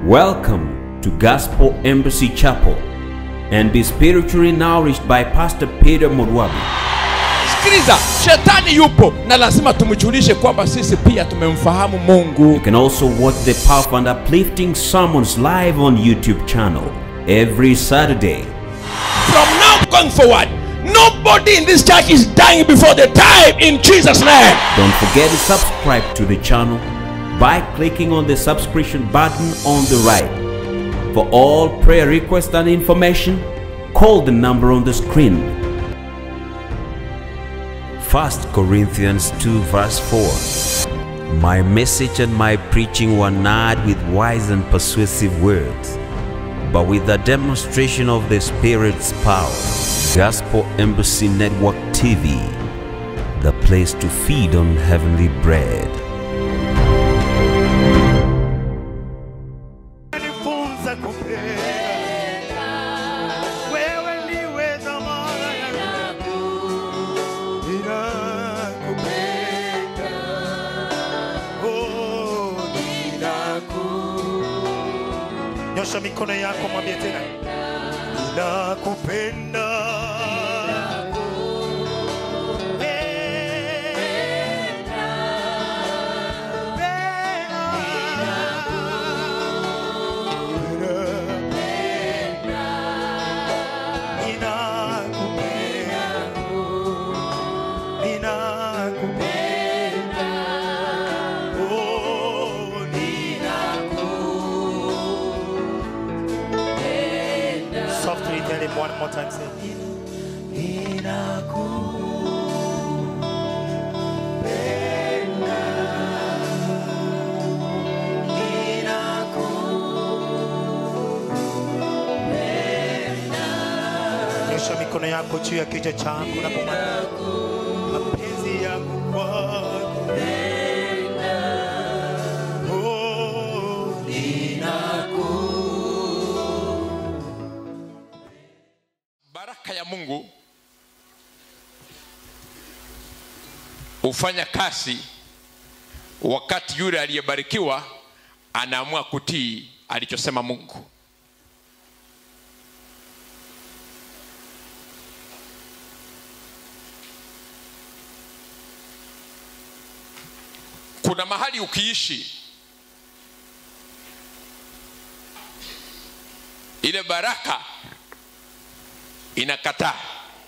Welcome to Gospel Embassy Chapel and be spiritually nourished by Pastor Peter Morwabi. sikiliza shetani yupo na lazima tumjulishe kwamba sisi pia tumemfahamu You mungu can also watch the powerful and uplifting sermons live on YouTube channel every Saturday. from now going forward nobody in this church is dying before the time in jesus name Don't forget to subscribe to the channel by clicking on the subscription button on the right. For all prayer requests and information, call the number on the screen. 1 Corinthians 2 verse 4 My message and my preaching were not with wise and persuasive words, but with the demonstration of the Spirit's power. Gospel Embassy Network TV, the place to feed on heavenly bread. Nifunza kupenda. Wewe ndiwe dhamana yangu. Ninakupenda. Oh, ninaku- Nyosha mikono yako mwambie tena ninakupenda Softly tell him one more time. Say, Nyosha mikono yako juu ya kichwa chako na kumwambia mapenzi yangu kwako. Oh, baraka ya mungu hufanya kazi wakati yule aliyebarikiwa anaamua kutii alichosema mungu kuna mahali ukiishi ile baraka inakataa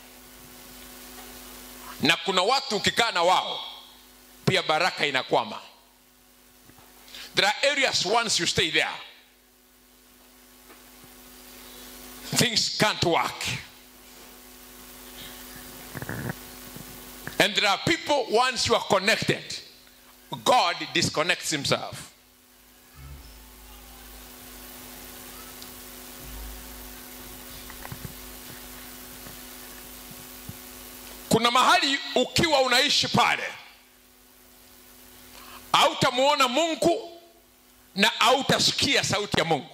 na kuna watu ukikaa na wao pia baraka inakwama there are areas once you stay there things can't work and there are people once you are connected god disconnects himself kuna mahali ukiwa unaishi pale hautamuona mungu na hautasikia sauti ya mungu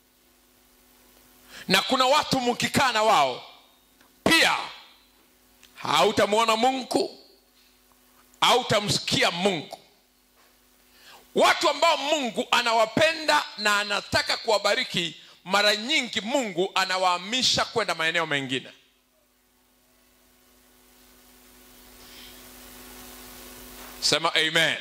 na kuna watu mkikaa na wao pia hautamwona mungu hautamsikia mungu watu ambao mungu anawapenda na anataka kuwabariki mara nyingi mungu anawahamisha kwenda maeneo mengine sema amen,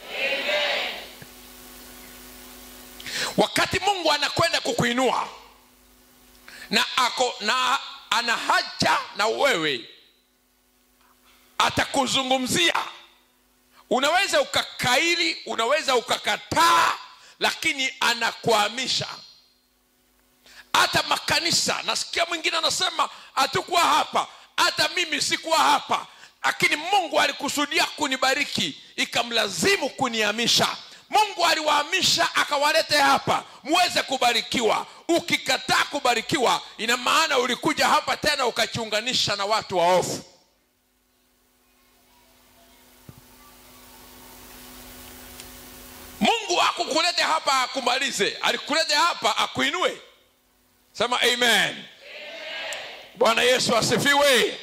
wakati mungu anakwenda kukuinua na ako na ana haja na wewe atakuzungumzia unaweza ukakairi unaweza ukakataa lakini anakuhamisha hata makanisa nasikia mwingine anasema hatukuwa hapa hata mimi sikuwa hapa lakini mungu alikusudia kunibariki ikamlazimu kunihamisha mungu aliwahamisha akawalete hapa muweze kubarikiwa ukikataa kubarikiwa ina maana ulikuja hapa tena ukachiunganisha na watu waofu mungu akukulete hapa akumalize alikulete hapa akuinue sema amen bwana yesu asifiwe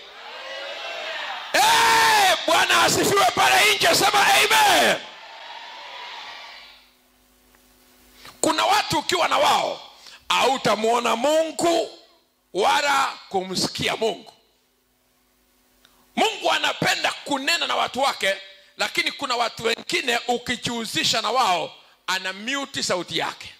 Eh, bwana asifiwe pale nje sema amen kuna watu watu ukiwa na wao hautamwona mungu wala kumsikia mungu mungu anapenda kunena na watu wake lakini kuna watu wengine ukijihusisha na wao ana myuti sauti yake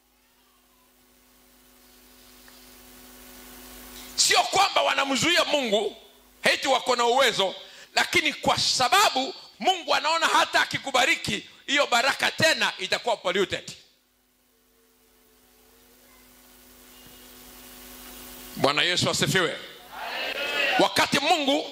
sio kwamba wanamzuia mungu heti wako na uwezo lakini kwa sababu mungu anaona hata akikubariki hiyo baraka tena itakuwa polluted bwana yesu asifiwe wakati mungu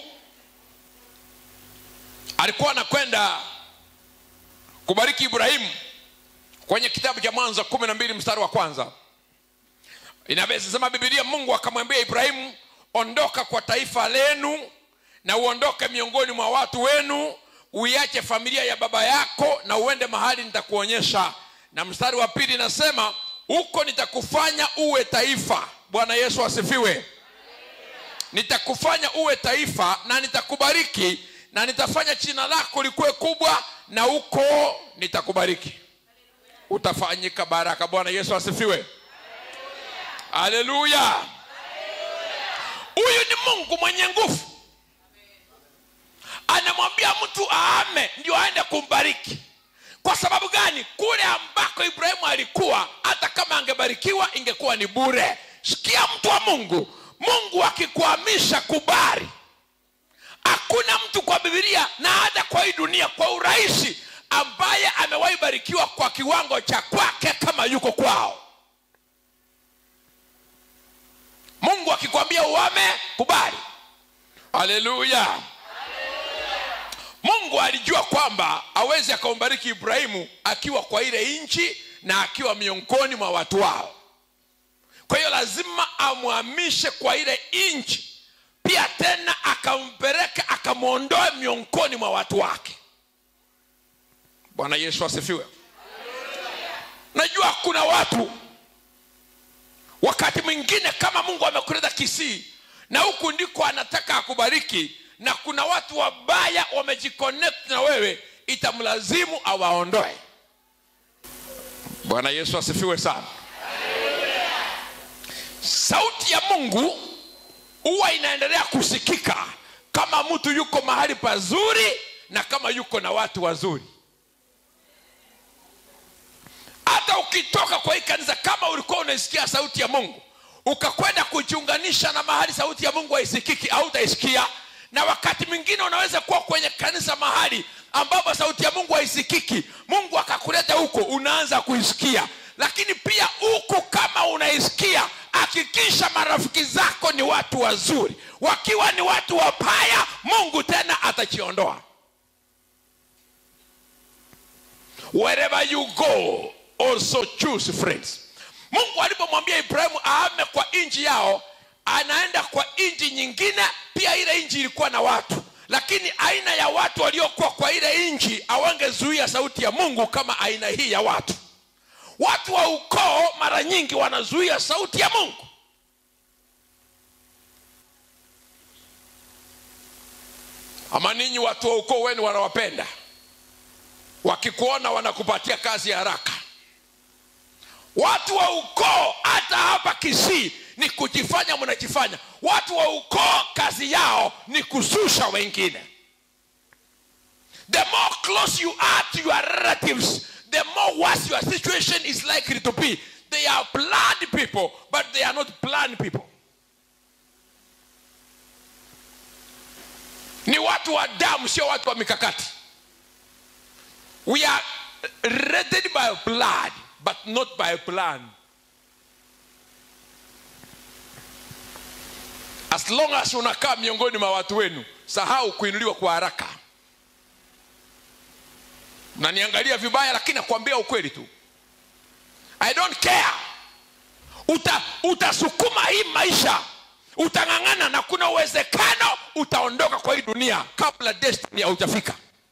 alikuwa anakwenda kubariki ibrahimu kwenye kitabu cha mwanzo kumi na mbili mstari wa kwanza inasema bibilia mungu akamwambia ibrahimu ondoka kwa taifa lenu na uondoke miongoni mwa watu wenu uiache familia ya baba yako na uende mahali nitakuonyesha na mstari wa pili inasema huko nitakufanya uwe taifa bwana yesu asifiwe nitakufanya uwe taifa na nitakubariki na nitafanya jina lako likuwe kubwa na huko nitakubariki utafanyika baraka bwana yesu asifiwe haleluya huyu ni mungu mwenye nguvu anamwambia mtu aame ndio aende kumbariki kwa sababu gani kule ambako ibrahimu alikuwa hata kama angebarikiwa ingekuwa ni bure sikia mtu wa mungu mungu akikuamisha kubari hakuna mtu kwa bibilia na hata kwa hii dunia kwa urahisi ambaye amewahi barikiwa kwa kiwango cha kwake kama yuko kwao mungu akikwambia uame kubali haleluya mungu alijua kwamba awezi akambariki ibrahimu akiwa kwa ile nchi na akiwa miongoni mwa watu wao kwa hiyo lazima amwamishe kwa ile nchi pia tena akampeleka akamwondoe miongoni mwa watu wake bwana yesu asifiwe najua kuna watu wakati mwingine kama mungu amekuleta kisii na huku ndiko anataka akubariki na kuna watu wabaya wamejiconnect na wewe itamlazimu awaondoe bwana yesu asifiwe sana sauti ya mungu huwa inaendelea kusikika kama mtu yuko mahali pazuri na kama yuko na watu wazuri hata ukitoka kwa hii kanisa kama ulikuwa unaisikia sauti ya mungu ukakwenda kujiunganisha na mahali sauti ya mungu haisikiki au utaisikia na wakati mwingine unaweza kuwa kwenye kanisa mahali ambapo sauti ya mungu haisikiki mungu akakuleta huko unaanza kuisikia lakini pia huku kama unaisikia hakikisha marafiki zako ni watu wazuri wakiwa ni watu wabaya mungu tena atachiondoa wherever you go also choose friends mungu alipomwambia ibrahimu aame kwa nchi yao anaenda kwa nchi nyingine pia ile nchi ilikuwa na watu lakini aina ya watu waliokuwa kwa ile nchi hawangezuia sauti ya mungu kama aina hii ya watu watu wa ukoo mara nyingi wanazuia sauti ya mungu ama ninyi watu wa ukoo wenu wanawapenda wakikuona wanakupatia kazi ya haraka watu wa ukoo hata hapa kisii ni kujifanya mnajifanya watu wa ukoo kazi yao ni kususha wengine the more close you are to your relatives the more worse your situation is likely to be they are blood people but they are not planned people ni watu wa damu sio watu wa mikakati we are rated by blood but not by plan as long as unakaa miongoni mwa watu wenu sahau kuinuliwa kwa haraka naniangalia vibaya lakini nakwambia ukweli tu i don't care Uta, utasukuma hii maisha utang'ang'ana na kuna uwezekano utaondoka kwa hii dunia kabla destiny haujafika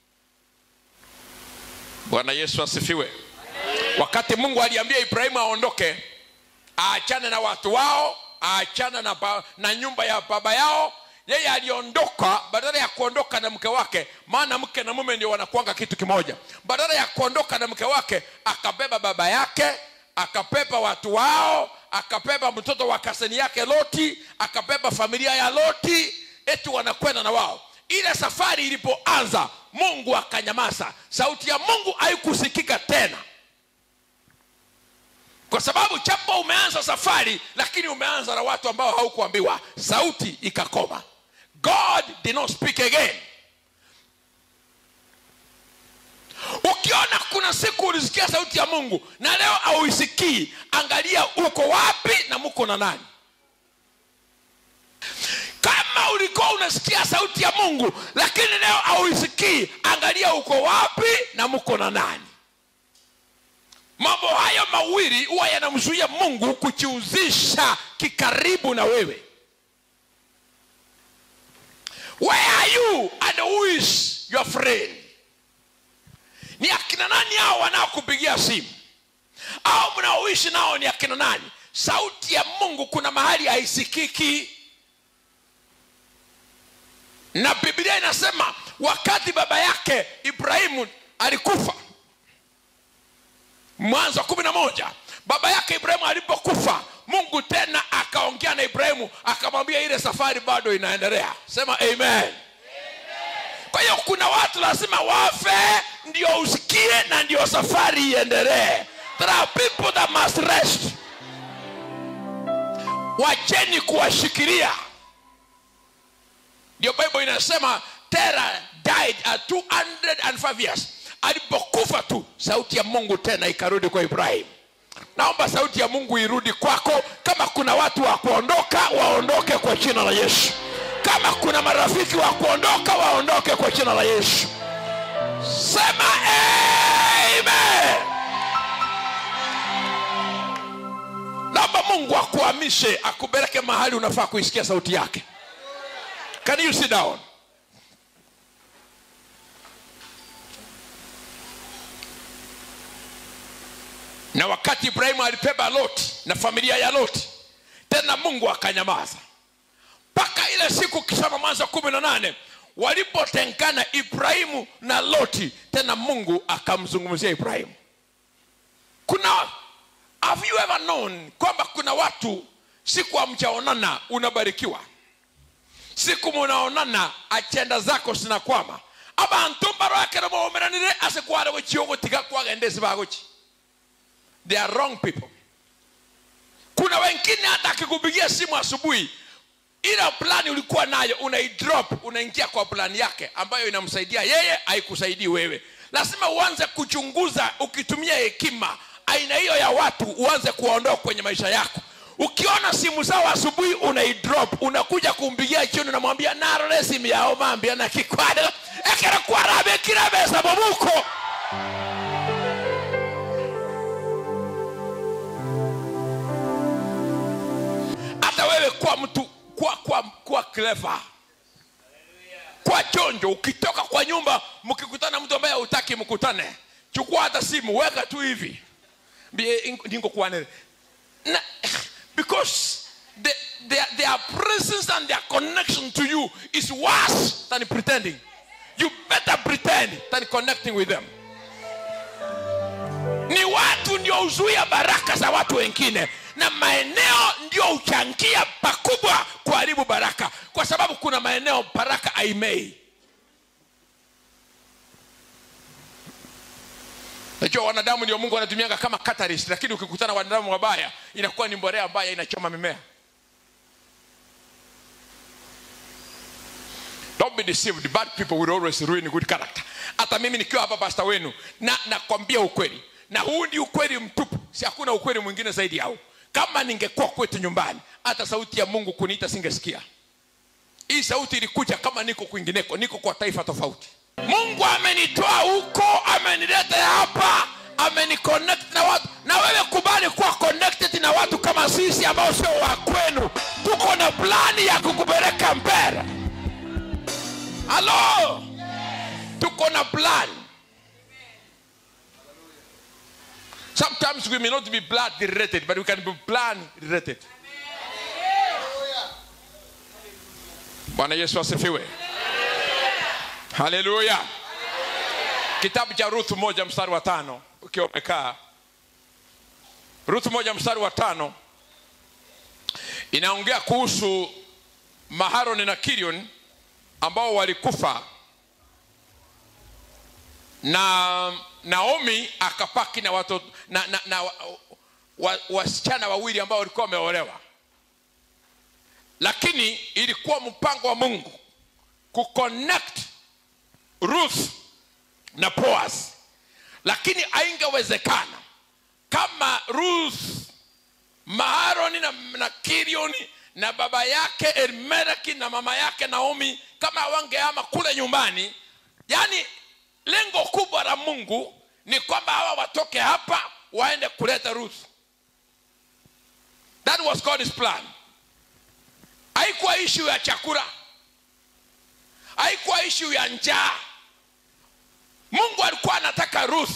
bwana yesu asifiwe wakati mungu aliambia ibrahimu aondoke aachane na watu wao aachane na, ba, na nyumba ya baba yao yeye aliondoka badala ya kuondoka na mke wake maana mke na mume ndio wanakuanga kitu kimoja badala ya kuondoka na mke wake akabeba baba yake akapepa watu wao akapepa mtoto wa kaseni yake loti akapepa familia ya loti eti wanakwenda na wao ile safari ilipoanza mungu akanyamaza sauti ya mungu haikusikika tena kwa sababu chapo umeanza safari lakini umeanza na watu ambao haukuambiwa sauti ikakoma god did not speak again ukiona kuna siku ulisikia sauti ya mungu na leo auisikii angalia uko wapi na muko na nani kama ulikuwa unasikia sauti ya mungu lakini leo auisikii angalia uko wapi na muko na nani mambo hayo mawili huwa yanamzuia mungu kujiuzisha kikaribu na wewe where are you and who is your friend ni akina nani hao wanaokupigia simu au mnaoishi nao ni akina nani sauti ya mungu kuna mahali haisikiki na biblia inasema wakati baba yake ibrahimu alikufa mwanzo wa kumi na moja baba yake ibrahimu alipokufa mungu tena akaongea na ibrahimu akamwambia ile safari bado inaendelea sema amen kwa hiyo kuna watu lazima wafe ndio usikie na ndio safari iendelee there are people that must rest wacheni kuwashikilia ndio bible inasema tera died at 205 years alipokufa tu sauti ya mungu tena ikarudi kwa ibrahim naomba sauti ya mungu irudi kwako kama kuna watu wa kuondoka waondoke kwa jina la yesu kama kuna marafiki wa kuondoka waondoke kwa jina la yesu sema amen naomba mungu akuhamishe akupeleke mahali unafaa kuisikia sauti yake can you sit down na wakati ibrahimu alibeba loti na familia ya loti tena mungu akanyamaza mpaka ile siku kisoma mwanzo kumi na nane walipotengana ibrahimu na loti tena mungu akamzungumzia ibrahimu kuna have you ever known kwamba kuna watu siku hamjaonana unabarikiwa siku munaonana achenda zako sinakwama abantu mbarwakera mwomeranire asekware chiogotiga kwagendesi bagochi they are wrong people kuna wengine hata akikupigia simu asubuhi ile plani ulikuwa nayo unaidrop unaingia kwa plani yake ambayo inamsaidia yeye haikusaidii wewe lazima uanze kuchunguza ukitumia hekima aina hiyo ya watu uanze kuwaondoa kwenye maisha yako ukiona simu zao asubuhi unaidrop unakuja kumpigia chini unamwambia narore simu yao mambia na kikwado ekera kwarabe kirabesa bobuko hata wewe kuwa mtu kuwa, kuwa, kuwa clever kwa chonjo ukitoka kwa nyumba mkikutana mtu ambaye hutaki mkutane chukua hata simu weka tu hivi Mbie, ningo kuwanere na because the, their, their presence and their connection to you is worse than pretending you better pretend than connecting with them ni watu ndio huzuia baraka za watu wengine na maeneo ndio huchangia pakubwa kuharibu baraka kwa sababu kuna maeneo baraka haimei najua wanadamu ndio mungu anatumianga kama catalyst lakini ukikutana na wanadamu wabaya inakuwa ni mborea ambayo inachoma mimea don't be deceived bad people will always ruin good character hata mimi nikiwa hapa pasta wenu na nakwambia ukweli na huu ndi ukweli mtupu si hakuna ukweli mwingine zaidi yao kama ningekuwa kwetu nyumbani hata sauti ya mungu kuniita singesikia hii sauti ilikuja kama niko kwingineko niko kwa taifa tofauti mungu amenitoa huko amenileta hapa ameniconnect na watu na wewe kubali kuwa connected na watu kama sisi ambao sio wa kwenu tuko na plani ya kukupeleka mbele halo tuko na plan sometimes we may not be blood related but we can be plan related bwana yesu asifiwe haleluya kitabu cha ruth moja mstari wa tano ukiwa umekaa ruth moja mstari wa tano inaongea kuhusu maharoni na kirion ambao walikufa na naomi akapaki na watoto na, na, na wa, wa, wasichana wawili ambao walikuwa wameolewa lakini ilikuwa mpango wa mungu kuconnect ruth na boaz lakini aingewezekana kama ruth maharoni na, na kirioni na baba yake elimeleki na mama yake naomi kama wangeama kule nyumbani yaani lengo kubwa la mungu ni kwamba hawa watoke hapa waende kuleta ruth that was god's plan haikuwa ishu ya chakula haikuwa ishu ya njaa mungu alikuwa anataka ruth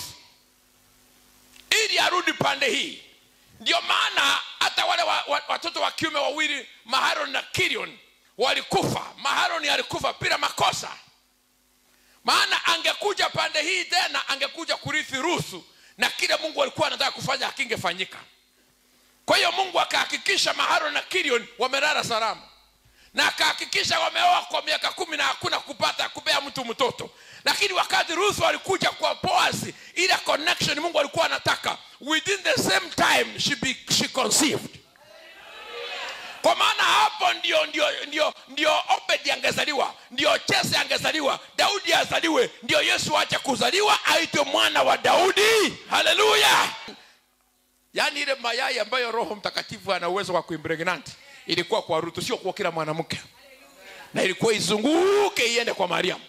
ili arudi pande hii ndio maana hata wale wa, wa, watoto wa kiume wawili maharon na kirion walikufa maharoni alikufa bila makosa maana angekuja pande hii tena angekuja kurithi rusu na kile mungu alikuwa anataka kufanya hakingefanyika kwa hiyo mungu akahakikisha maharon na kirion wamelala salama na akahakikisha wameoa kwa miaka kumi na hakuna kupata kupea mtu mtoto lakini wakati ruth alikuja kwa boaz ile connection mungu alikuwa anataka within the same time she, be, she conceived kwa maana hapo ndio ndio ndio ndio obedi angezaliwa ndio chese angezaliwa daudi azaliwe ndio yesu acha kuzaliwa aitwe mwana wa daudi haleluya yaani ile mayai ambayo roho mtakatifu ana uwezo wa kuimpregnant ilikuwa kwa rutu sio kwa kila mwanamke na ilikuwa izunguke iende kwa mariamu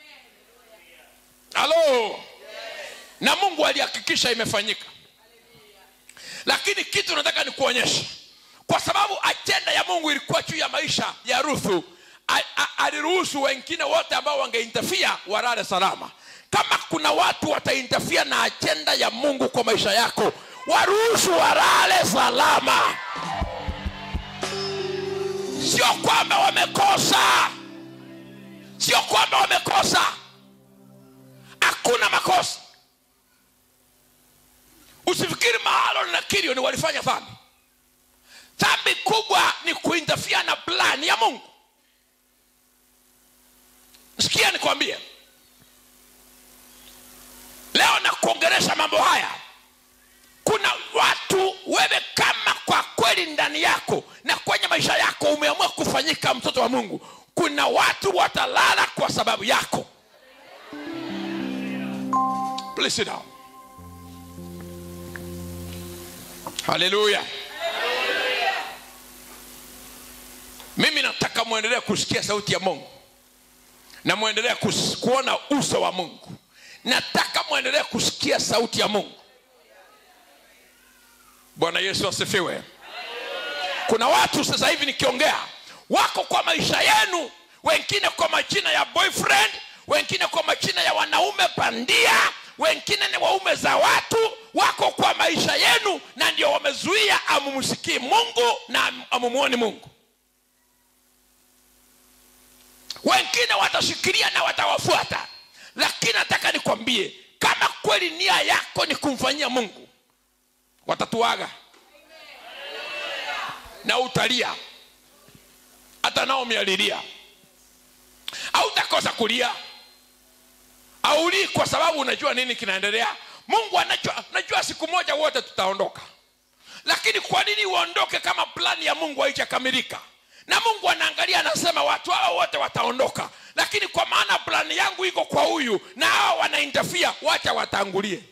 halo na mungu alihakikisha imefanyika lakini kitu nataka nikuonyesha kwa sababu ajenda ya mungu ilikuwa juu ya maisha ya ruthu a- a- aliruhusu wengine wote ambao wangeintafia walale salama kama kuna watu wataintafia na ajenda ya mungu kwa maisha yako waruhusu walale salama sio kwamba wamekosa sio kwamba wamekosa hakuna makosa usifikiri mahalon na kirioni walifanya dhambi dhambi kubwa ni kuintafia na plani ya mungu sikia nikwambie leo na kuongeresha mambo haya kuna watu wewe kama kwa kweli ndani yako na kwenye maisha yako umeamua kufanyika mtoto wa mungu kuna watu watalala kwa sababu yako Please sit down. haleluya mimi nataka mwendelee kusikia sauti ya mungu na mwendelee kus- kuona uso wa mungu nataka mwendelee kusikia sauti ya mungu bwana yesu asifiwe kuna watu sasa hivi nikiongea wako kwa maisha yenu wengine kwa majina ya boyfriend wengine kwa majina ya wanaume bandia wengine ni waume za watu wako kwa maisha yenu na ndio wamezuia amumsikii mungu na am- amumuoni mungu wengine watashikilia na watawafuata lakini nataka nikwambie kama kweli nia yako ni kumfanyia mungu watatuaga na utalia hata naomi alilia hautakosa kulia aulii kwa sababu unajua nini kinaendelea mungu anajua najua siku moja wote tutaondoka lakini kwa nini uondoke kama plani ya mungu haijakamilika na mungu anaangalia anasema watu hao wote wataondoka lakini kwa maana plani yangu iko kwa huyu na hawa wanaintafia wacha watangulie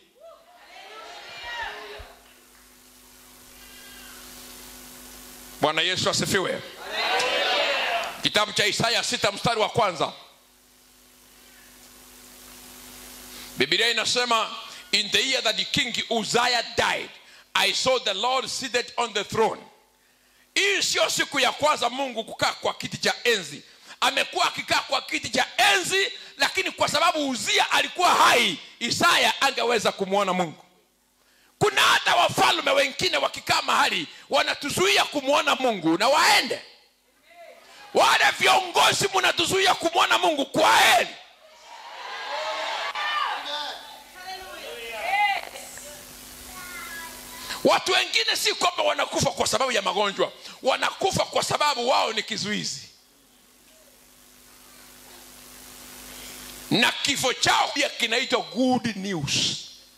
bwana yesu asifiwe kitabu cha isaya sita mstari wa kwanza biblia inasema in the year that the king uzziah died i saw the lord seated on the throne hii sio siku ya kwanza mungu kukaa kwa kiti cha enzi amekuwa akikaa kwa kiti cha enzi lakini kwa sababu uzia alikuwa hai isaya angeweza kumwona mungu kuna hata wafalme wengine wakikaa mahali wanatuzuia kumwona mungu na waende wale viongozi mnatuzuia kumwona mungu kwa heri watu wengine si kwamba wanakufa kwa sababu ya magonjwa wanakufa kwa sababu wao ni kizuizi na kifo chao pia kinaitwa good news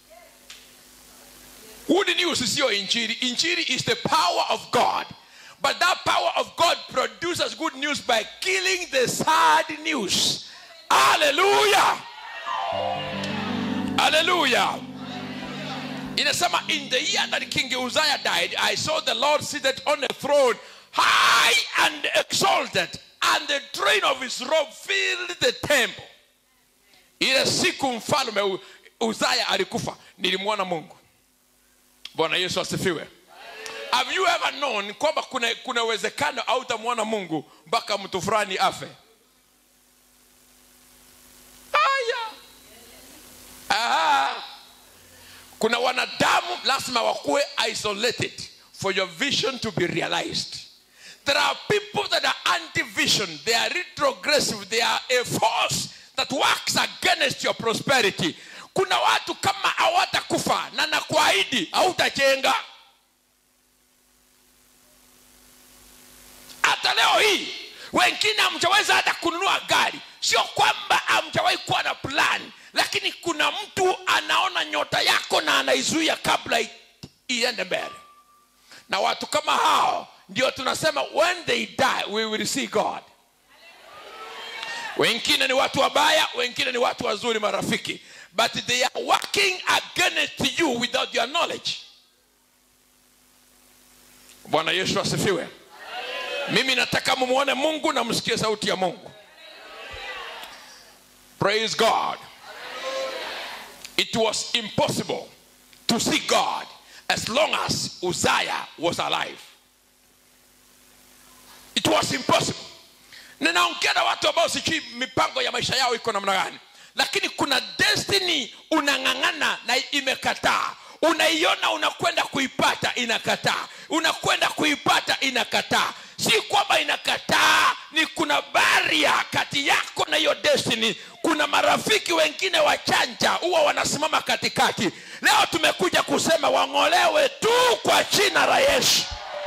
good news siyo injiri injiri is the power of god but that power of god produces good news by killing the sad news haleluya haleluya inasema in the year that king uzziah died i saw the lord seated on a throne high and exalted and the train of his robe filled the temple ile siku mfalme U- uzaya alikufa nilimwona mungu bwana yesu asifiwe have you ever known kwamba kuna kuna uwezekano au utamwona mungu mpaka mtu fulani afe aya Aha. kuna wanadamu lazima wakuwe isolated for your vision to be realized there are people that are anti-vision they are retrogressive they are a force that works against your prosperity kuna watu kama hawatakufa na nakuahidi hautajenga hata leo hii wengine hamjaweza hata kununua gari sio kwamba hamjawahi kuwa na plan lakini kuna mtu anaona nyota yako na anaizuia kabla i- iende mbele na watu kama hao ndio tunasema when they die we will see god wengine ni watu wabaya wengine ni watu wazuri marafiki but they are working against you without your knowledge bwana yesu asifiwe mimi nataka mumwone mungu na msikie sauti ya mungu praise god it was impossible to see god as long as uzziah was alive it was impossible ninaongea na watu ambao sijui mipango ya maisha yao iko namna gani lakini kuna destiny unang'ang'ana na imekataa unaiona unakwenda kuipata inakataa unakwenda kuipata inakataa si kwamba inakataa ni kuna baria kati yako na hiyo destiny kuna marafiki wengine wachanja huwa wanasimama katikati leo tumekuja kusema wang'olewe tu kwa jina la yesu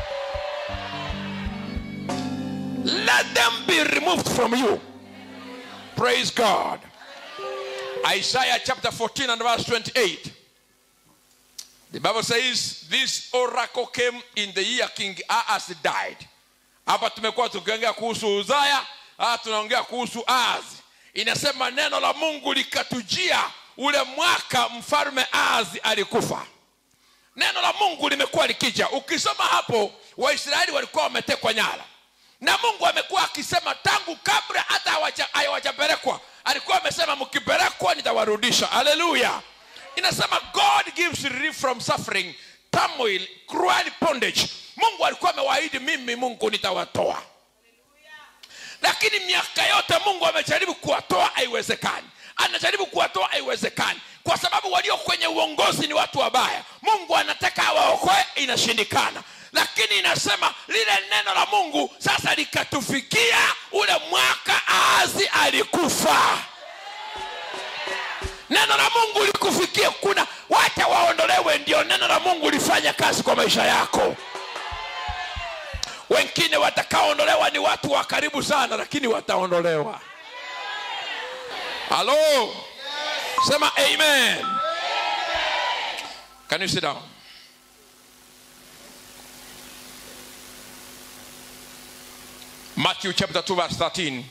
let them be removed from you praise god isaiah chapter 14 and verse 28 the bible says this oracle came in the year king ahaz died hapa tumekuwa tukiongea kuhusu uzaya hapa tunaongea kuhusu ahaz inasema neno la mungu likatujia ule mwaka mfalme ahaz alikufa neno la mungu limekuwa likija ukisoma hapo waisraeli walikuwa wametekwa nyara na mungu amekuwa akisema tangu kabla hata hawaja- hawajapelekwa alikuwa amesema mkipelekwa nitawarudisha haleluya inasema god gives relief from suffering turmoil cruel bondage mungu alikuwa amewaahidi mimi mungu nitawatoa lakini miaka yote mungu amejaribu kuwatoa haiwezekani anajaribu kuwatoa haiwezekani kwa sababu walio kwenye uongozi ni watu wabaya mungu anataka awaokoe inashindikana lakini inasema lile neno la mungu sasa likatufikia ule mwaka aazi alikufa neno la mungu likufikia kuna wacha waondolewe ndio neno la mungu lifanya kazi kwa maisha yako wengine watakaoondolewa ni watu wa karibu sana lakini wataondolewa halo sema amen can you sit down matthew chapter 2 verse 13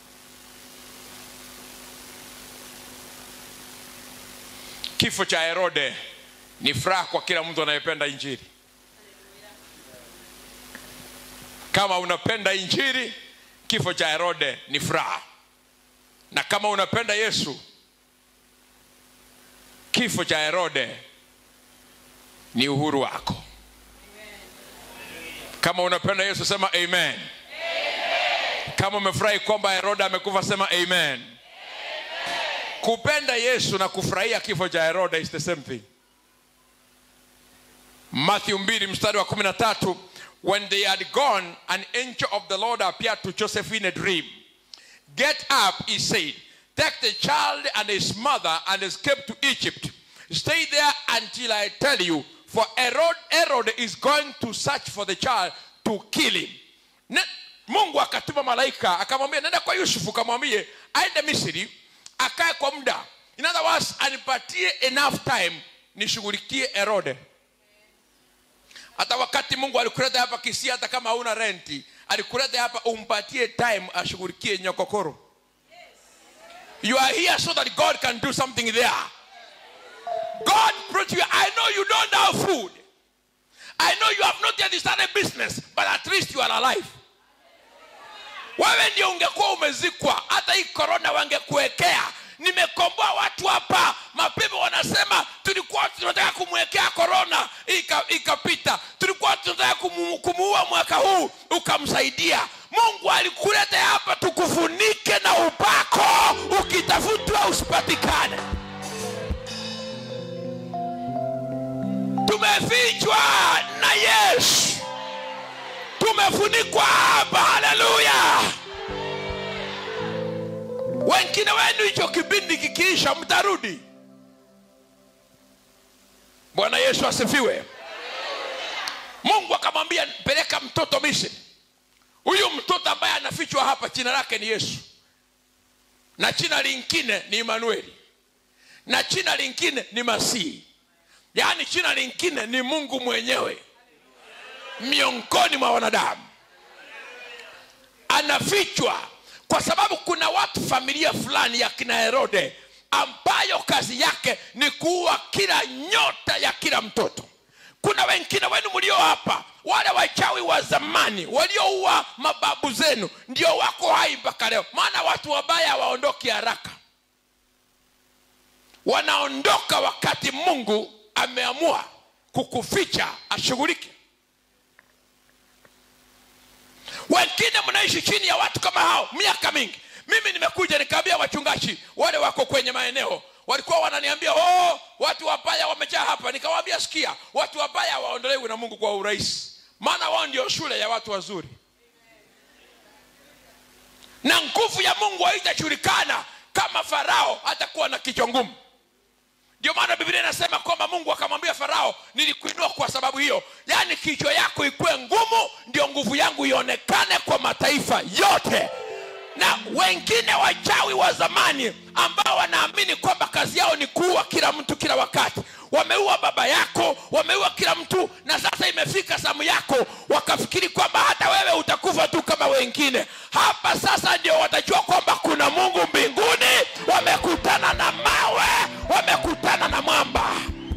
kifo cha herode ni furaha kwa kila mtu anayependa injili kama unapenda injili kifo cha herode ni furaha na kama unapenda yesu kifo cha herode ni uhuru wako kama unapenda yesu sema amen, kama umefurahi kwamba herode amekufa sema amen, kupenda yesu na kufurahia kifo cha herode is the same thing matthew 2 mstari wa 13 when they had gone an angel of the lord appeared to joseph in a dream get up he said take the child and his mother and escape to egypt stay there until i tell you for herod, herod is going to search for the child to kill him ne, mungu akatuma malaika akamwambia nenda kwa yusufu kamwambie aende misri akae kwa muda in other words anipatie enough time nishughulikie herode hata wakati mungu alikuleta hapa kisia hata kama hauna renti alikuleta hapa umpatie time ashughulikie nyokokoro you are here so that god can do something there god brought you i know you don't have food i know you have not yet started business but at least you are alive wewe ndio ungekuwa umezikwa hata hii korona wangekuwekea nimekomboa watu hapa mapepo wanasema tulikuwa tunataka kumwekea korona ika- ikapita tulikuwa tunataka kumu- kumuua mwaka huu ukamsaidia mungu alikuleta hapa tukufunike na upako ukitafutwa usipatikane tumefichwa na yesu tumefunikwa hapa haleluya wengine wenu hicho kipindi kikiisha mtarudi bwana yesu asifiwe mungu akamwambia peleka mtoto misri huyu mtoto ambaye anafichwa hapa jina lake ni yesu na jina lingine ni imanueli na jina lingine ni masihi yaani jina lingine ni mungu mwenyewe miongoni mwa wanadamu anafichwa kwa sababu kuna watu familia fulani ya kina herode ambayo kazi yake ni kuua kila nyota ya kila mtoto kuna wengine wenu mlio hapa wale wachawi wa zamani walioua mababu zenu ndio wako hai mpaka leo maana watu wabaya hawaondoki haraka wanaondoka wakati mungu ameamua kukuficha ashughulike wengine mnaishi chini ya watu kama hao miaka mingi mimi nimekuja nikaambia wachungaji wale wako kwenye maeneo walikuwa wananiambia oh, watu wabaya wamejaa hapa nikawaambia sikia watu wabaya hawaondolewi na mungu kwa urahisi maana wao ndio shule ya watu wazuri na nguvu ya mungu haitajulikana kama farao hatakuwa na kichwa ngumu ndio maana biblia inasema kwamba mungu akamwambia farao nilikuinua kwa sababu hiyo yaani kichwa yako ikuwe ngumu ndio nguvu yangu ionekane kwa mataifa yote na wengine wachawi wa zamani ambao wanaamini kwamba kazi yao ni kuua kila mtu kila wakati wameua baba yako wameua kila mtu na sasa imefika zamu yako wakafikiri kwamba hata wewe utakufa tu kama wengine hapa sasa ndio watajua kwamba kuna mungu mbinguni wamekutana na mawe wamekutana na mwamba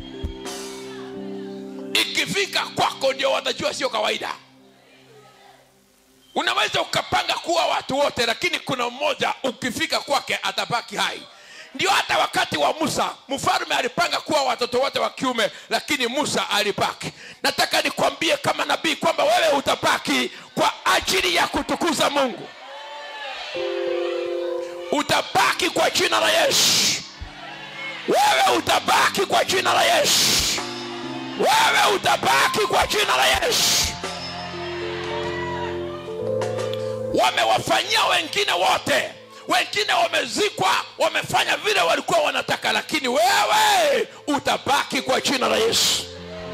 ikifika kwako ndio watajua sio kawaida unaweza ukapanga kuwa watu wote lakini kuna mmoja ukifika kwake atabaki hai ndio hata wakati wa musa mfalme alipanga kuwa watoto wote wa kiume lakini musa alibaki nataka nikwambie kama nabii kwamba wewe utabaki kwa ajili ya kutukuza mungu utabaki kwa jina la yesu wewe utabaki kwa jina la yesu wewe utabaki kwa jina la yesu wamewafanyia wengine wote wengine wamezikwa wamefanya vile walikuwa wanataka lakini wewe utabaki kwa jina la yesu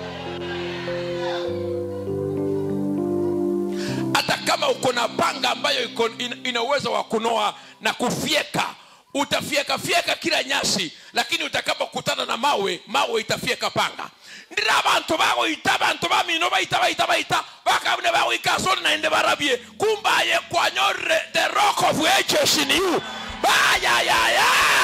hata kama uko na panga ambayo iko ina, ina uwezo wa kunoa na kufyeka utafyekafyeka kila nyasi lakini utakapokutana na mawe mawe itafyeka panga ndira abantu bagoita bantu bamino baita baita baita bakabune bagoika soni naende barabie kumbaye kwanyorre the rock of ages in you bayayaya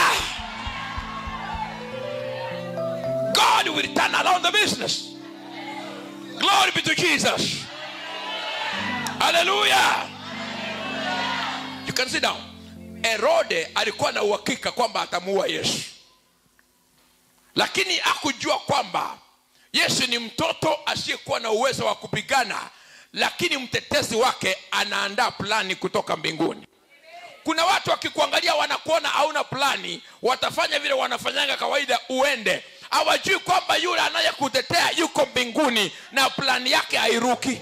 god will turn around the business glory be to jesus hallelujah you can sit down herode alikuwa na uhakika kwamba atamuua yesu lakini akujua kwamba yesu ni mtoto asiyekuwa na uwezo wa kupigana lakini mtetezi wake anaandaa plani kutoka mbinguni kuna watu wakikuangalia wanakuona hauna plani watafanya vile wanafanyanga kawaida uende hawajui kwamba yule anayekutetea yuko mbinguni na plani yake hairuki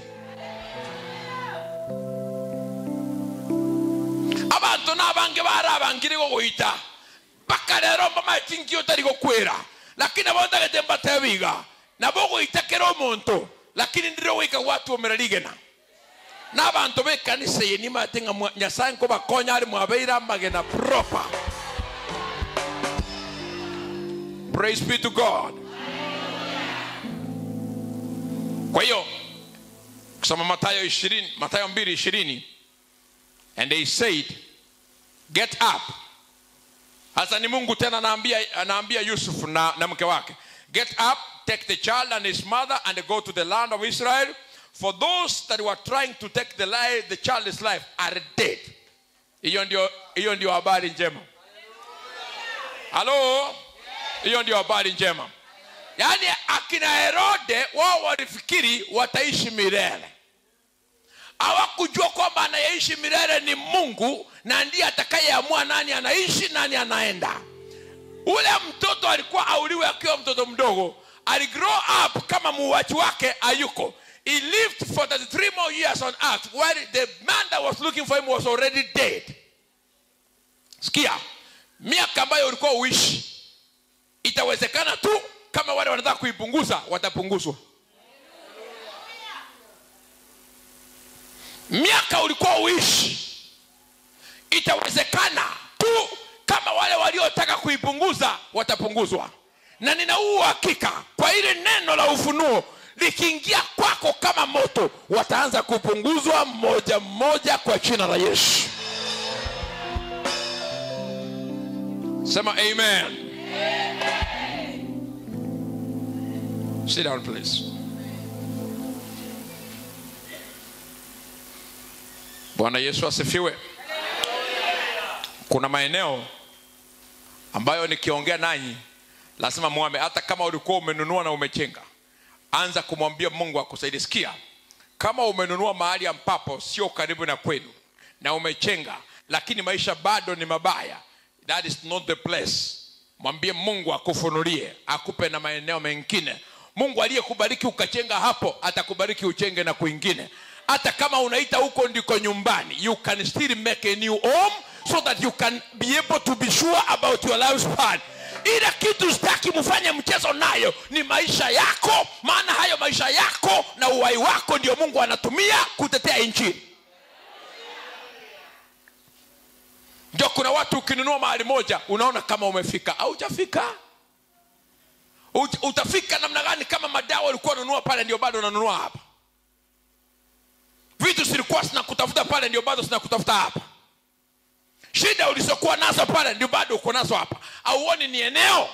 abantu n'abange bari abangire gogoita mpaka rero mbamatingi otari gokwera lakini abondagete mbatebiga na bogoitakera omonto lakini ndire goika gwatuomererigena n'abantu b'ekanisa eye nimate ng'a mwa- nyasaye nkobakonya ari mwabeire amagena proper praise be to god kwa hiyo kusoma matayo 20 matayo 2 20 and they said get up hasa ni mungu tena anaambia anaambia yusuf na, na mke wake get up take the child and his mother and go to the land of israel for those that were trying to take the, life, the child's life are dead hiyo ndio hiyo ndio habari njema halo hiyo ndio habari njema yaani akina herode wao walifikiri wataishi milele hawakujua kwamba anayeishi milele ni mungu na ndiye atakayeamua nani anaishi nani anaenda ule mtoto alikuwa auliwe akiwa mtoto mdogo aligrow up kama muuaji wake ayuko he lived for 33 more years on earth while the man that was looking for him was already dead sikia miaka ambayo ulikuwa uishi itawezekana tu kama wale wanataka kuipunguza watapunguzwa miaka ulikuwa uishi itawezekana tu kama wale waliotaka kuipunguza watapunguzwa na nina huu uhakika kwa ile neno la ufunuo likiingia kwako kama moto wataanza kupunguzwa mmoja mmoja kwa jina la yesu sema amen sit down please bwana yesu asifiwe kuna maeneo ambayo nikiongea nanyi lazima mwame hata kama ulikuwa umenunua na umechenga anza kumwambia mungu akusaidie sikia kama umenunua mahali ambapo sio karibu na kwenu na umechenga lakini maisha bado ni mabaya that is not the place mwambie mungu akufunulie akupe na maeneo mengine mungu aliyekubariki ukachenga hapo atakubariki uchenge na kwingine hata kama unaita huko ndiko nyumbani you can still make a new home so that you can be able to be sure about your lifespan ile kitu sitaki mfanye mchezo nayo ni maisha yako maana hayo maisha yako na uhai wako ndio mungu anatumia kutetea nchi ndio kuna watu ukinunua mahali moja unaona kama umefika haujafika Ut- utafika namna gani kama madawa ulikuwa unanunua pale ndio bado unanunua hapa vitu zilikuwa zinakutafuta pale ndio bado zinakutafuta hapa shida ulizokuwa nazo pale ndio bado uko nazo hapa auoni ni eneo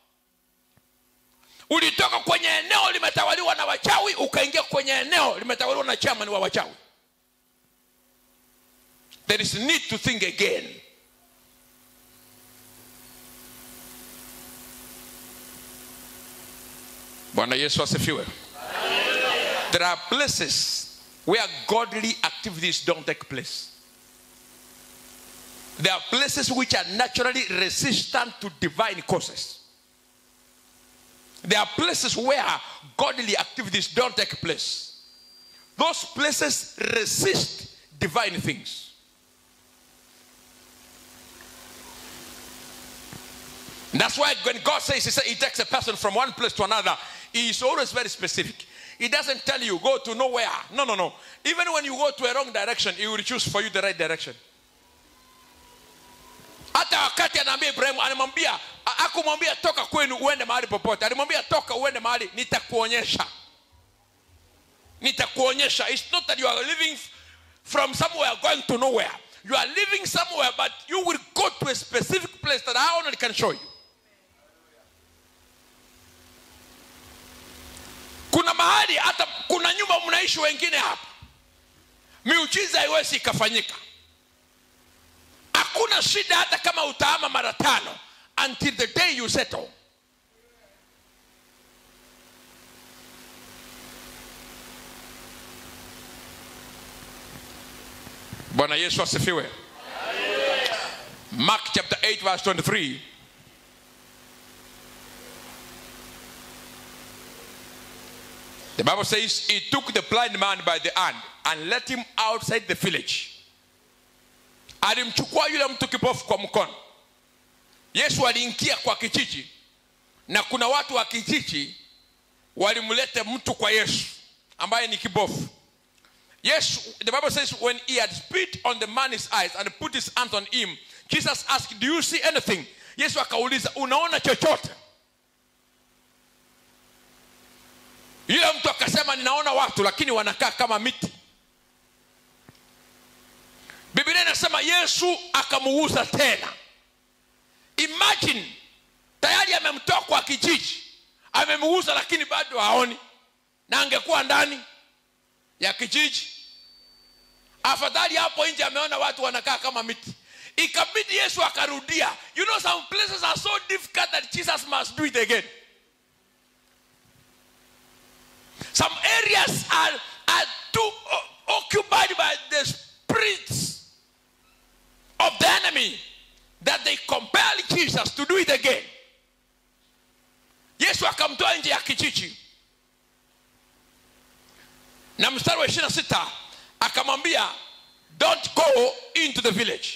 ulitoka kwenye eneo limetawaliwa na wachawi ukaingia kwenye eneo limetawaliwa na chairman wa wachawi there is need to think again bwana yesu asifiwe there are places where godly activities don't take place there are places which are naturally resistant to divine causes there are places where godly activities don't take place those places resist divine things And that's why when God says he, say, he takes a person from one place to another, he is always very specific. He doesn't tell you go to nowhere. No, no, no. Even when you go to a wrong direction, he will choose for you the right direction. hata wakati anaambia ibrahimu anamwambia a- akumwambia toka kwenu uende mahali popote alimwambia toka uende mahali nitakuonyesha nitakuonyesha it's not that you are living f- from somewhere going to nowhere you are living somewhere but you will go to a specific place that i only can show you kuna mahali hata kuna nyumba mnaishi wengine hapa miujiza haiwezi ikafanyika hakuna shida hata kama utaama mara tano until the day you settle bwana yesu asifiwe mark chapter 8 verse 23 the bible says he took the blind man by the hand and let him outside the village alimchukua yule mtu kipofu kwa mkono yesu aliingia kwa kijiji na kuna watu wa kijiji walimlete mtu kwa yesu ambaye ni kibofu yesu the bible says when he had spit on the man's eyes and put his hands on him jesus asked do you see anything yesu akauliza unaona chochote yule mtu akasema ninaona watu lakini wanakaa kama miti biblia inasema yesu akamuuza tena imagine tayari amemtoa kwa kijiji amemuuza lakini bado haoni na angekuwa ndani ya kijiji afadhali hapo nje ameona watu wanakaa kama miti ikabidi yesu akarudia you know some places are so difficult that jesus must do it again some areas are, are too o- occupied by the spirits of the enemy that they compel jesus to do it again yesu akamtoa nje ya kijiji na mstari wa 26 akamwambia don't go into the village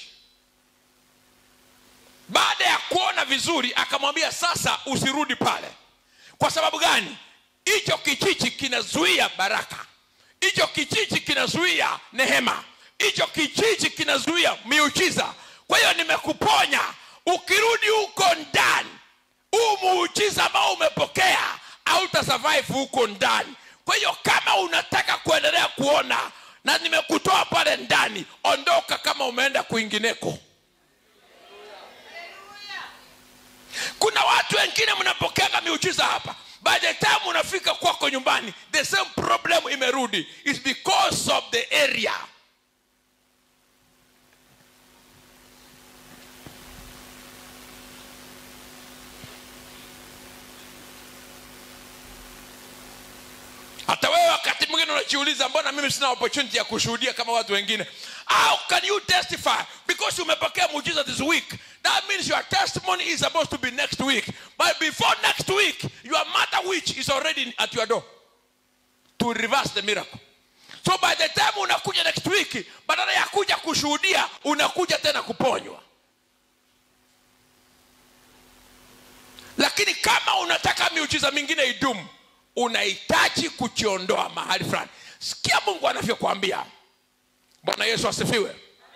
baada ya kuona vizuri akamwambia sasa usirudi pale kwa sababu gani hicho kijiji kinazuia baraka hicho kijiji kinazuia nehema hicho kijiji kinazuia miujiza kwa hiyo nimekuponya ukirudi huko ndani huu muujiza ambao umepokea hautasurvive huko ndani kwa hiyo kama unataka kuendelea kuona na nimekutoa pale ndani ondoka kama umeenda kwingineko kuna watu wengine mnapokeaga miujiza hapa by the time unafika kwako nyumbani the same problem imerudi is because of the area hata wewe wakati mwingine unajiuliza mbona mimi sina opportunity ya kushuhudia kama watu wengine how can you testify because umepokea muujiza this week that means your testimony is supposed to be next week but before next week your mother witch is already at your door to reverse the miracle so by the time unakuja next week badala ya kuja kushuhudia unakuja tena kuponywa lakini kama unataka miujiza mingine idumu unahitaji kujiondoa mahali fulani sikia mungu anavyokwambia bwana yesu asifiwe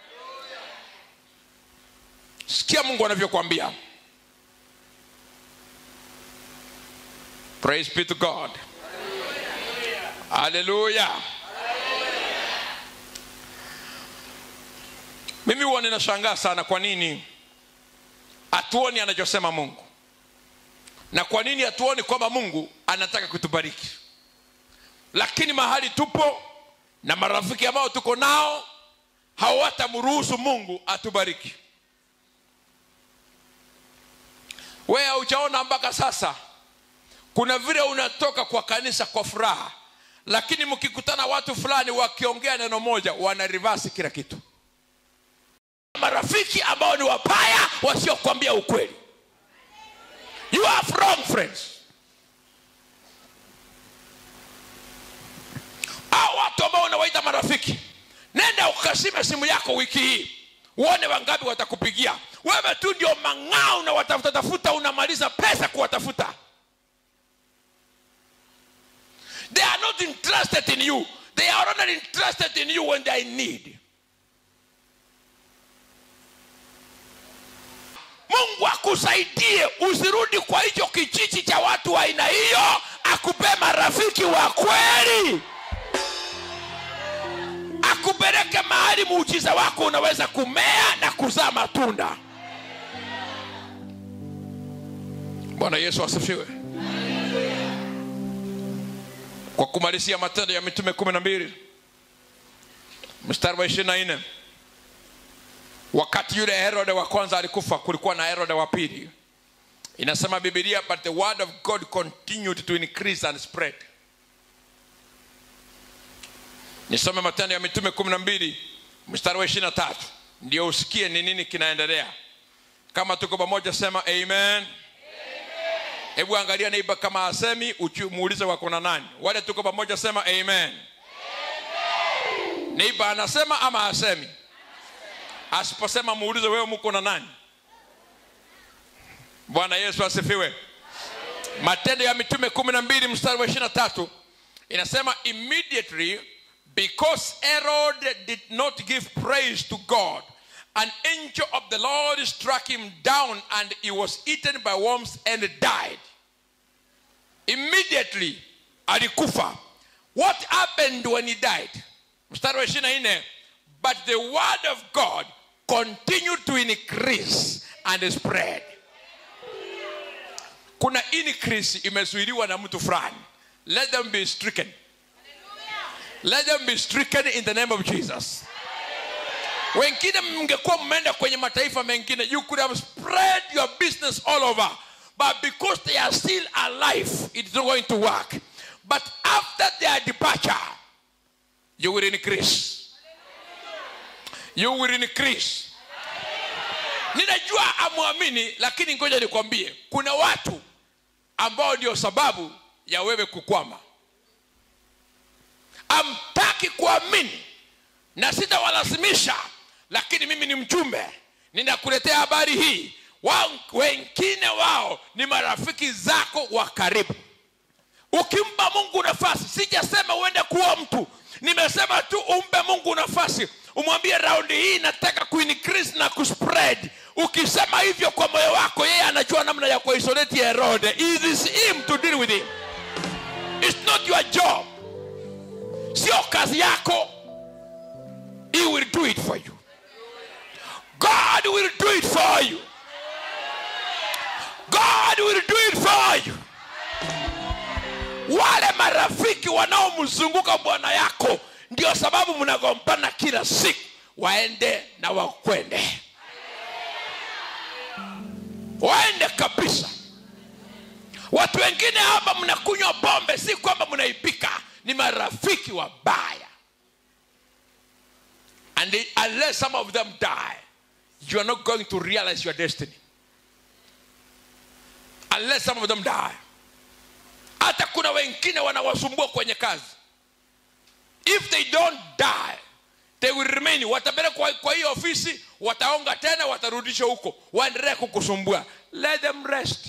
sikia mungu anavyokwambia praise be to god haleluya mimi huwa ninashangaa sana kwa nini hatuoni anachosema mungu na kwa nini hatuoni kwamba mungu anataka kutubariki lakini mahali tupo na marafiki ambao tuko nao hawatamruhusu mungu atubariki wewe haujaona mpaka sasa kuna vile unatoka kwa kanisa kwa furaha lakini mkikutana watu fulani wakiongea neno moja wana reverse kila kitu marafiki ambao ni wabaya wasiokwambia ukweli you have wrong friends au watu ambao unawaita marafiki nenda ukasime simu yako wiki hii uone wangapi watakupigia wewe tu ndio mang'ao na watafuta tafuta unamaliza pesa kuwatafuta they are not interested in you they are only interested in you when they are in need mungu akusaidie usirudi kwa hicho kijiji cha watu wa aina hiyo akupe marafiki wa kweli akupeleke mahali muujiza wako unaweza kumea na kuzaa matunda bwana yesu asifiwe kwa kumalizia matendo ya mitume kumi na mbili mstari wa ishirini na nne wakati yule herode wa kwanza alikufa kulikuwa na herode wa pili inasema bibilia but the word of god continued to increase and spread nisome matendo ya mitume kumi na mbili mstari wa ishiri na tatu ndio usikie ni nini kinaendelea kama tuko pamoja sema amen hebu angalia neiba kama asemi uchu- muulize wako na nani wale tuko pamoja sema amen, amen. neiba anasema ama asemi asiposema muulize wewe muko na nani bwana yesu asifiwe matendo ya mitume kumi na mbili mstari wa ishiri na tatu inasema immediately because herod did not give praise to god an angel of the lord struck him down and he was eaten by worms and died immediately alikufa what happened when he died mstari wa ishiri na nne but the word of god continued to increase and spread kuna increase imezuiliwa na mtu fulani let them be stricken let them be stricken in the name of jesus wengine mngekuwa mmeenda kwenye mataifa mengine you could have spread your business all over but because they are still alive it's not going to work but after their departure you will increase you will increase ninajua amwamini lakini ngoja nikwambie kuna watu ambao ndio sababu ya wewe kukwama amtaki kuamini na sitawalazimisha lakini mimi ni mjumbe ninakuletea habari hii wa, wengine wao ni marafiki zako wa karibu ukimpa mungu nafasi sijasema uende kuwa mtu nimesema tu umpe mungu nafasi umwambie raundi hii nataka kuincrease na kuspread ukisema hivyo kwa moyo wako yeye anajua namna ya kuisolate herode it is him to deal with him it's not your job sio kazi yako he will do it for you god will do it for you god will do it for you wale marafiki wanaomzunguka bwana yako ndio sababu mnagombana kila siku waende na wakwende waende kabisa watu wengine hapa mnakunywa pombe si kwamba mnaipika ni marafiki wabaya and they, unless some of them die you are not going to realize your destiny unless some of them die hata kuna wengine wanawasumbua kwenye kazi if they don't die they will remain watapelekwa kwa hiyo ofisi wataonga tena watarudishwa huko waendelee kukusumbua let them rest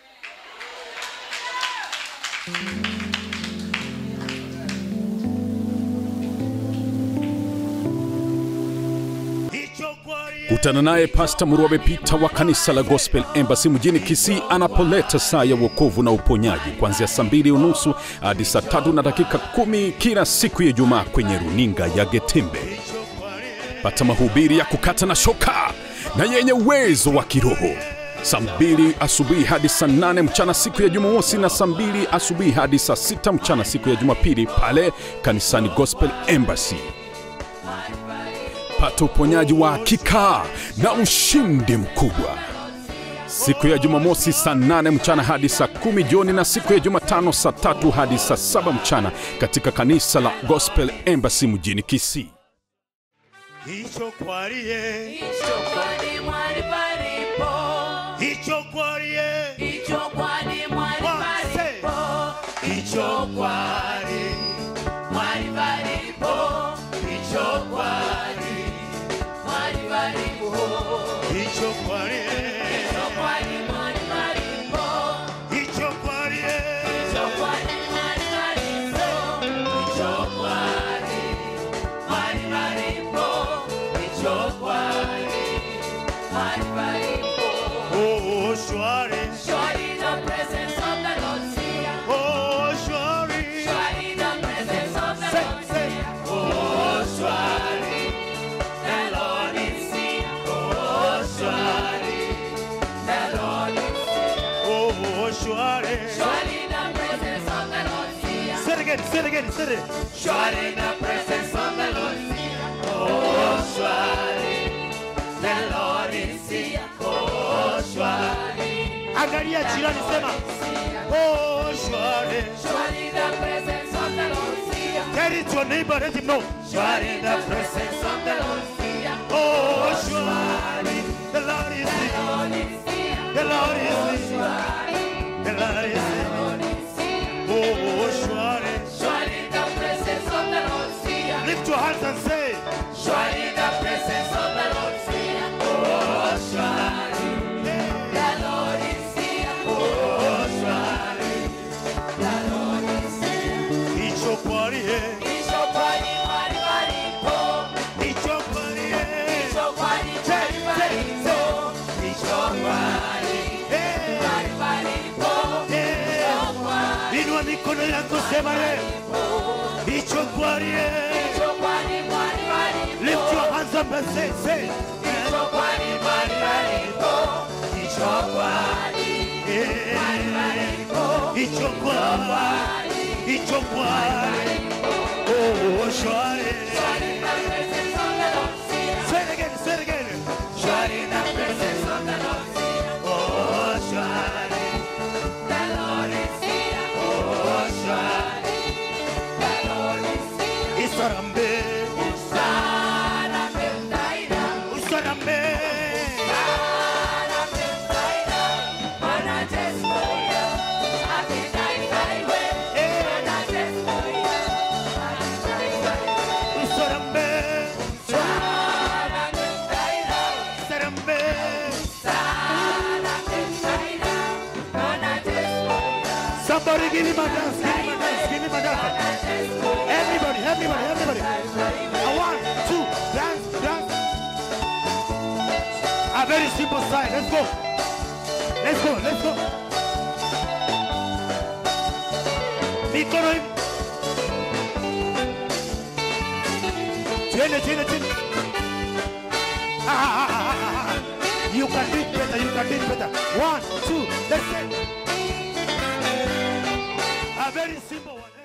hicho kwari kutana naye pasta murwabe pita wa kanisa la gospel embassy mjini kisii anapoleta saa ya uokovu na uponyaji kuanzia saa mbili unusu hadi saa tatu na dakika kumi kila siku ya ijumaa kwenye runinga ya getembe pata mahubiri ya kukata na shoka na yenye uwezo wa kiroho saa mbili asubuhi hadi saa nane mchana siku ya jumamosi na saa mbili asubuhi hadi saa sita mchana siku ya jumapili pale kanisani gospel embassy pata uponyaji wa hakika na ushindi mkubwa siku ya jumamosi saa 8 mchana hadi saa kumi jioni na siku ya jumatano saa tatu hadi saa saba mchana katika kanisa la gospel embassy mjini kisii hicho kwariye Hicho kwani mwali palipo, hicho kwariye hicho kwani mwali palipo, hicho kwari mwali palipo, hicho kwani mwali palipo, hicho kwariye hicho kwani mwali palipo, hicho kwariye hicho kwani mwali palipo, hicho kwani mwali palipo, hicho kwani mwali palipo. oh shwari Surely the presence of the Lord here. oh shwari Surely the presence of the Say, Lord say. here. Oh, surely the Lord is here. Oh, surely the Lord is here. oh shwari Surely the presence of the Lord here. say it again say it again say it Surely the presence of the Lord is here. Oh, surely the Lord is here. Oh, surely angalia jirani sema oh shwari Surely the presence of the Lord is here. tell it to your neighbor let him know Surely the presence of the Lord is here. oh shwari the Lord is here Lord is here. the Lord is here Surely the Lord is here Lord is here. oh shwari Surely the presence of the Lord is here. lift your hands and say Surely the presence of the Lord is here. Oh, surely the Lord is here. Oh, surely endelea kusema yeye hicho kwani yeye lift your hands up and say say hicho kwani hicho kwani hicho kwani oh shwari say it again say it again shwari na presence of the Lord oh shwari the Lord is here oh shwari the Lord is here isarambe usarambe usarambe usarambe Somebody give him a dance, give him a dance, give him a dance. Everybody, everybody, everybody. A one, two, dance, dance. A very simple sign. Let's go. Let's go, let's go. Mikono hivi. Twende, twende, twende. Ah, ah, ah, ah, ah, ah. You can do it better, you can do it better. One, two, let's go. A very simple one.